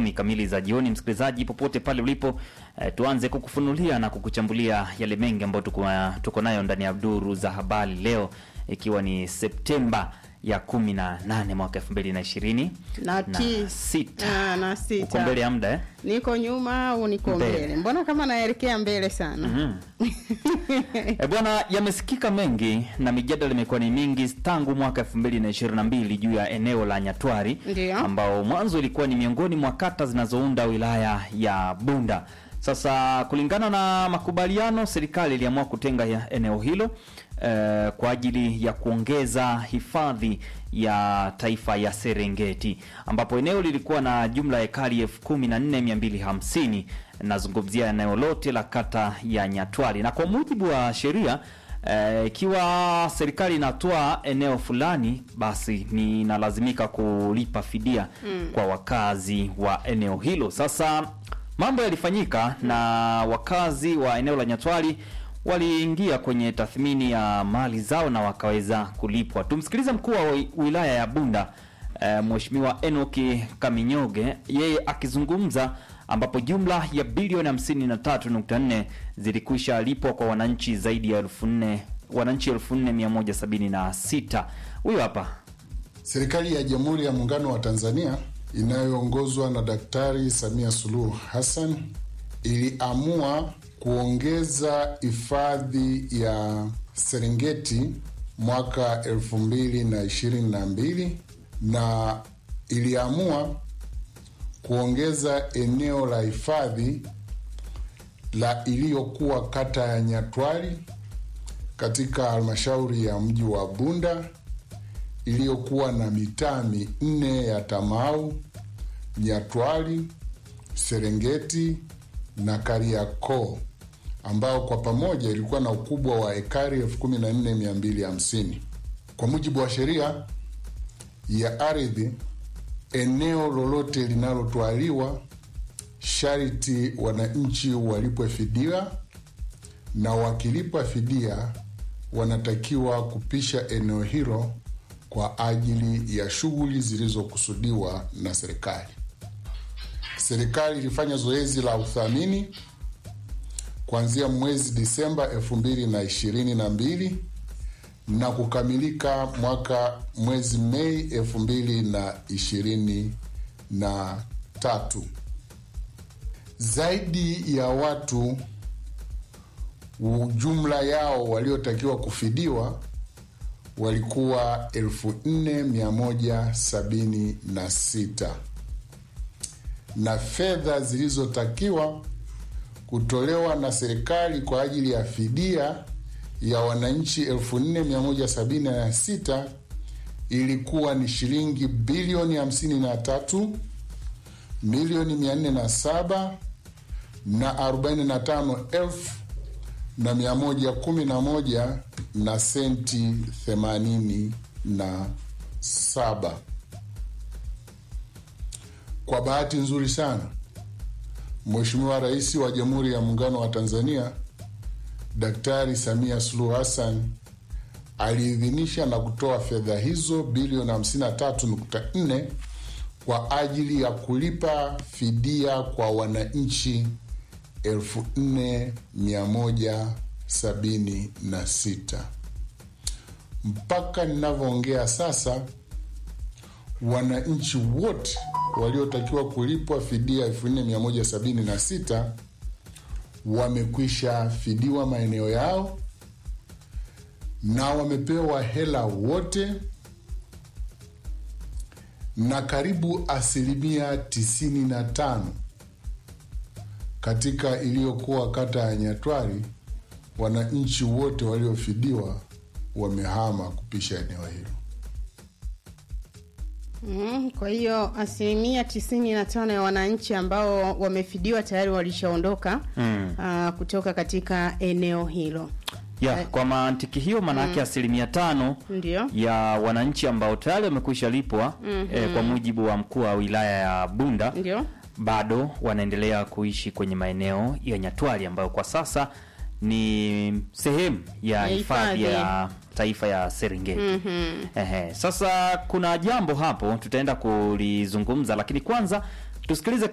kumi kamili za jioni. Msikilizaji popote pale ulipo, eh, tuanze kukufunulia na kukuchambulia yale mengi ambayo tuko, tuko nayo ndani ya duru za habari leo, ikiwa ni Septemba ya kumi na nane mwaka elfu mbili na ishirini Na ti- sita. Ah, na sita. Uko mbele ya muda eh? Niko nyuma au niko Mbele. mbele? Mbona kama naelekea mbele sana? E bwana, yamesikika mengi na mijadala imekuwa ni mingi tangu mwaka 2022 juu ya eneo la Nyatwari Ndiyo. ambao mwanzo ilikuwa ni miongoni mwa kata zinazounda wilaya ya Bunda. Sasa kulingana na makubaliano, serikali iliamua kutenga ya eneo hilo eh, kwa ajili ya kuongeza hifadhi ya taifa ya Serengeti ambapo eneo lilikuwa na jumla ya ekari elfu kumi na nne mia mbili hamsini. Nazungumzia eneo lote la kata ya Nyatwali, na kwa mujibu wa sheria eh, ikiwa serikali inatoa eneo fulani, basi ni inalazimika kulipa fidia kwa wakazi wa eneo hilo. Sasa mambo yalifanyika na wakazi wa eneo la Nyatwali waliingia kwenye tathmini ya mali zao na wakaweza kulipwa. Tumsikilize mkuu wa wi- wilaya ya Bunda eh, Mheshimiwa Enoki Kaminyoge yeye akizungumza, ambapo jumla ya bilioni 53.4 zilikwisha lipwa kwa wananchi zaidi ya elfu nne wananchi 4176. Huyo hapa Serikali ya Jamhuri ya Muungano wa Tanzania inayoongozwa na Daktari Samia Suluhu Hassan iliamua kuongeza hifadhi ya Serengeti mwaka 2022 na iliamua kuongeza eneo la hifadhi la iliyokuwa kata ya Nyatwali katika halmashauri ya mji wa Bunda iliyokuwa na mitaa minne ya Tamau, Nyatwali, Serengeti na Kariakoo ambao kwa pamoja ilikuwa na ukubwa wa ekari 14250. Kwa mujibu wa sheria ya ardhi, eneo lolote linalotwaliwa sharti wananchi walipwe fidia, na wakilipwa fidia wanatakiwa kupisha eneo hilo kwa ajili ya shughuli zilizokusudiwa na serikali. Serikali ilifanya zoezi la uthamini kuanzia mwezi Disemba elfu mbili na ishirini na mbili na kukamilika mwaka mwezi Mei elfu mbili na ishirini na tatu. Zaidi ya watu jumla yao waliotakiwa kufidiwa walikuwa elfu nne mia moja sabini na sita na fedha zilizotakiwa kutolewa na serikali kwa ajili ya fidia ya wananchi elfu nne mia moja sabini na sita ilikuwa ni shilingi bilioni hamsini na tatu milioni mia nne na saba na arobaini na tano elfu na mia moja kumi na moja na senti themanini na saba. Kwa bahati nzuri sana, Mheshimiwa Rais wa Jamhuri ya Muungano wa Tanzania Daktari Samia Suluhu Hassan aliidhinisha na kutoa fedha hizo bilioni 53.4 kwa ajili ya kulipa fidia kwa wananchi 4176. Mpaka ninavyoongea sasa, wananchi wote waliotakiwa kulipwa fidia 4176 wamekwisha fidiwa maeneo yao na wamepewa hela wote, na karibu asilimia 95 katika iliyokuwa kata ya Nyatwali, wananchi wote waliofidiwa wamehama kupisha eneo hilo. Mm, kwa hiyo asilimia tisini na tano ya wananchi ambao wamefidiwa tayari walishaondoka Mm. ah, kutoka katika eneo hilo. ya Eh. kwa mantiki hiyo maanake asilimia tano Ndio. ya wananchi ambao tayari wamekwisha lipwa eh, kwa mujibu wa mkuu wa wilaya ya Bunda Ndio. bado wanaendelea kuishi kwenye maeneo ya Nyatwali ambayo kwa sasa ni sehemu ya Ya hifadhi hifadhi. ya taifa ya Serengeti. Ehe, sasa kuna jambo hapo tutaenda kulizungumza, lakini kwanza tusikilize